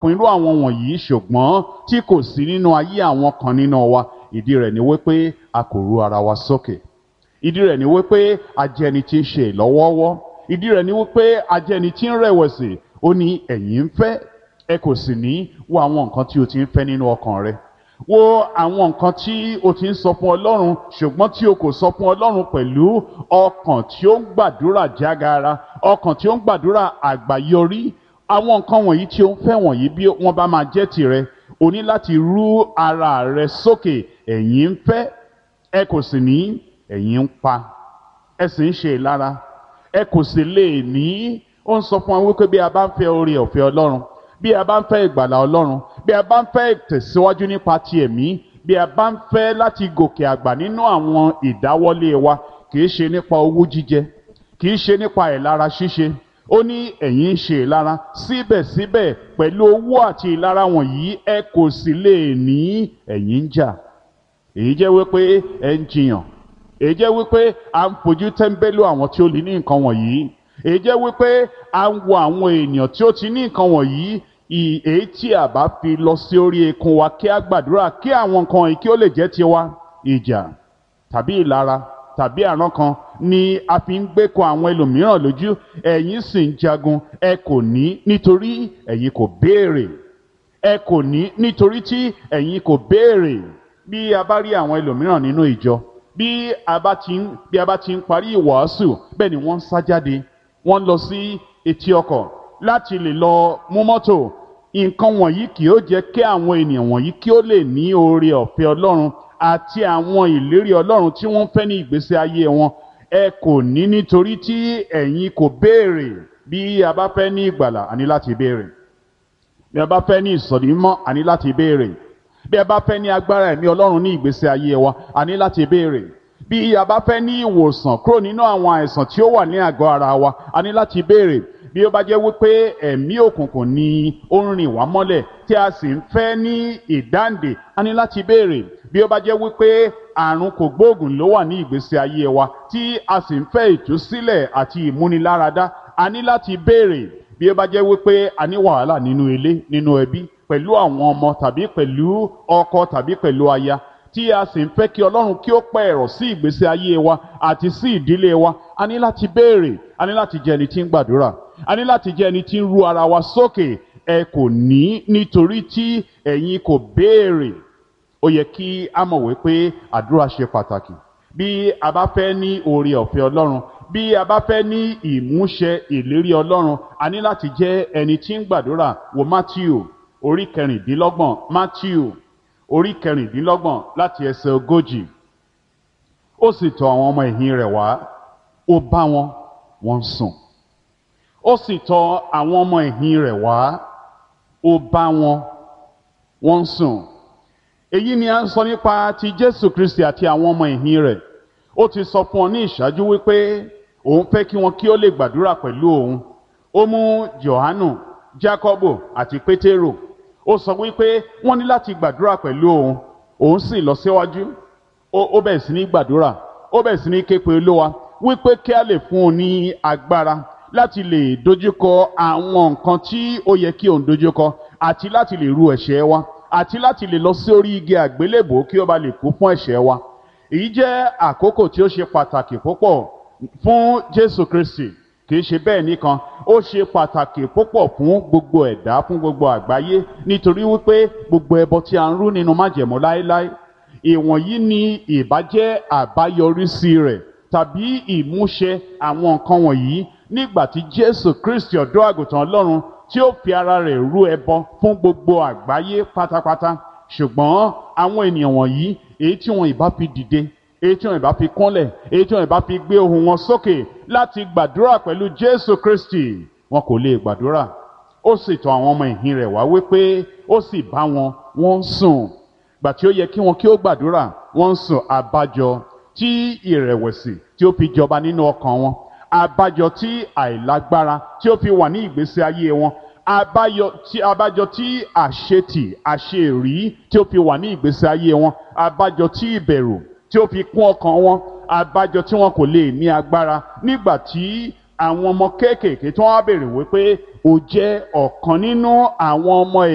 fún irú àwọn wọ̀nyí ṣùgbọ́n tí kò sí nínú ayé àwọn kan nínú wa ìdí rẹ̀ ni wípé a kò ru ara wa sókè ìdí rẹ̀ ni wípé a jẹ́ ẹni tí ń ṣe ìlọ́wọ́wọ́ ìdí rẹ̀ ni wípé a jẹ́ ẹni tí ń rẹ̀wẹ̀sì ó ní ẹ̀yin ń fẹ́ ẹ kò sì ní wo àwọn nǹkan tí o ti ń fẹ́ nínú ọkàn rẹ wo àwọn nǹkan tí o ti ń sọ fún ọlọ́run ṣùgbọ́n tí o kò sọ fún ọlọ́run pẹ̀lú ọkàn tí ó ń gbàdúrà jágara ọkàn tí ó ń gbàdúrà àgbáyọrí àwọn nǹkan wọ̀nyí tí o ń fẹ́ wọ̀nyí bí wọ́n bá máa jẹ́ tirẹ̀ o ní láti rú ara rẹ sókè ẹ̀yin ń fẹ́ ẹ kò sì ní ẹ̀yin ń pa ẹ sì ń ṣe ìlara ẹ kò sì lè ní ó ń sọ fún wa wípé bí a bá ń fẹ́ oore ọ̀fẹ́ ọlọ́run bí a bá ń fẹ́ ìgbàlà ọlọ́run bí a bá ń fẹ́ ìtẹ̀síwájú nípa ti ẹ̀mí bí a bá ń fẹ́ láti gòkè àgbà nínú àwọn ìdáwọ́lé wa kì í ṣe nípa owó jíjẹ kì í ṣe nípa ìlara ṣíṣe ó ní ẹ̀yin ń ṣe ìlara síbẹ̀síbẹ̀ pẹ̀lú owó àti ìlara wọ̀nyí ẹ kò sì lè ní ẹ̀yin ń jà èyí jẹ́ wípé ẹ ń jiyàn èyí jẹ́ wípé à ń fojú tẹ́ńbẹ́lú àwọn tí ó lè ní nǹkan wọ̀nyí èyí jẹ́ wípé à ń wo àwọn èèyàn tí ó ti ní nǹkan wọ̀nyí èyí tí a bá fi lọ sí orí ekun wa kí a gbàdúrà kí àwọn nǹkan wọ̀nyí kí ó lè jẹ́ tiwa ìjà tàbí ìlara tàbí àrán kan ni a fi ń gbé kan àwọn ẹlòmíràn lójú ẹ̀yin sì ń jagun ẹ kò ní nítorí ẹ̀yin kò béèrè ẹ kò ní nítorí tí ẹ̀yin kò béèrè bí a bá rí àwọn ẹlòmíràn nínú ìjọ bí a bá ti ń bí a bá ti ń parí ìwàásù bẹ́ẹ̀ ni wọ́n ń sá jáde wọ́n lọ sí etí ọkọ̀ láti lè lọ mú mọ́tò nǹkan wọ̀nyí kì ó jẹ́ kí àwọn ènìyàn wọ̀nyí kí ó lè ní oore ọ̀fẹ́ ọlọ́run àti àwọn ìlérí ọlọ́run tí wọ́n fẹ́ ní ìgbésí ayé wọn ẹ kò ní nítorí tí ẹ̀yin kò béèrè bí a bá fẹ́ ní ìgbàlà àní láti béèrè bí a bá fẹ́ ní ìsọ̀dímọ́ àní láti béèrè bí a bá fẹ́ ní agbára ẹ̀mí ọlọ́run ní ìgbésí ayé wa a ní láti béèrè bí a bá fẹ́ ní ìwòsàn kúrò nínú àwọn àìsàn tí ó wà ní àgọ́ ara wa a ní láti béèrè bí ó bá jẹ́ wípé ẹ̀mí òkùnkùn ni ó ń rìn wá mọ́lẹ̀ tí a sì ń fẹ́ ní ìdáǹdè a ní láti béèrè bí ó bá jẹ́ wípé àrùn kògbóògùn ló wà ní ìgbésí ayé wa tí a sì ń fẹ́ ìtúsílẹ̀ àti ìmúniláradá a ní láti béèrè bí ó bá jẹ́ wípé a ní wàhálà nínú ilé nínú ẹbí pẹ̀lú àwọn ọmọ tàbí pẹ̀lú ọkọ tàbí pẹ̀lú aya tí a sì ń fẹ́ kí ọlọ́run kí ó pẹ́ ẹ̀rọ sí ìgbésí ayé wa àti sí ìdílé wa a ní láti béèrè a ní láti jẹ́ ẹni tí ń gbàdúrà a ní láti jẹ́ ẹni tí ń ru ara wa sókè ẹ kò ní nítorí tí ẹ̀yin kò béèrè ó yẹ kí a mọ̀ wípé àdúrà ṣe pàtàkì bí a bá fẹ́ ní oore ọ̀fẹ́ ọlọ́run bí a bá fẹ́ ní ìmúṣẹ ìlérí ọlọ́run a ní láti jẹ́ ẹni tí ń gbàdúrà wo Matthew orí kẹrìndínlọ́gbọ̀n Matthew orí kẹrìndínlọ́gbọ̀n láti ẹsẹ̀ ogójì ó sì tọ̀ àwọn ọmọ ẹ̀yìn rẹ̀ wá ó bá wọn wọ́n sùn ó sì tọ̀ àwọn ọmọ ẹ̀yìn rẹ̀ wá ó bá wọn wọ́n sùn èyí ni a ń sọ nípa ti Jésù Kristi àti àwọn ọmọ ẹ̀yìn rẹ̀ ó ti sọ fún ọ ní ìṣáájú wípé òun fẹ́ kí wọn kí ó lè gbàdúrà pẹ̀lú òun ó mú Jòhánù Jákọ́bù àti Pétérù ó sọ wípé wọ́n ní láti gbàdúrà pẹ̀lú òun òun sì lọ síwájú ó bẹ̀rẹ̀ sí ní gbàdúrà ó bẹ̀rẹ̀ sí ní képe olówa wípé kí a lè fún un ní agbára láti lè dojúkọ àwọn nǹkan tí ó yẹ kí òun dojúkọ àti láti lè ru ẹ̀ṣẹ̀ wa àti láti lè lọ sí orí igi àgbélébò kí ó bá lè kú fún ẹ̀ṣẹ̀ wa èyí jẹ́ àkókò tí ó ṣe pàtàkì púpọ̀ fún Jésù Kristi kì í ṣe bẹ́ẹ̀ nìkan ó ṣe pàtàkì púpọ̀ fún gbogbo ẹ̀dá fún gbogbo àgbáyé nítorí wípé gbogbo ẹbọ tí a ń rú nínú májẹ̀mú láéláé ìwọ̀nyí ni ìbájẹ́ àbáyọrísí rẹ̀ tàbí ìmúṣẹ àwọn nǹkan wọ̀nyí nígbà tí Jésù Kristi ọ̀dọ́ àgùntàn Ọlọ́run tí ó fi ara rẹ̀ rú ẹbọ fún gbogbo àgbáyé pátápátá ṣùgbọ́n àwọn ènìyàn wọ̀nyí èyí tí wọn ìbá fi dìde èyí tí wọn ìbá fi kúnlẹ̀ èyí tí wọn ìbá fi gbé ohùn wọn sókè láti gbàdúrà pẹ̀lú Jésù Kristi wọn kò lè gbàdúrà ó sì tọ̀ àwọn ọmọ ìhìn rẹ̀ wá wípé ó sì bá wọn wọ́n ń sùn gbà tí ó yẹ kí wọn kí ó gbàdúrà wọ́n ń sùn àbájọ tí ìrẹ̀wẹ̀sì tí ó fi jọba nínú ọkàn wọn àbájọ tí àìlágbára tí ó fi wà ní ìgbésí ayé wọn àbáyọ tí àbájọ tí àṣetì àṣeèrí tí ó fi wà ní ìgbésí ayé wọn àbájọ tí ìbẹ̀rù tí ó fi kún ọkàn wọn àbájọ tí wọn kò lè ní agbára nígbà tí àwọn ọmọ kéékèèké tí wọn á béèrè wípé ó jẹ́ ọ̀kan nínú àwọn ọmọ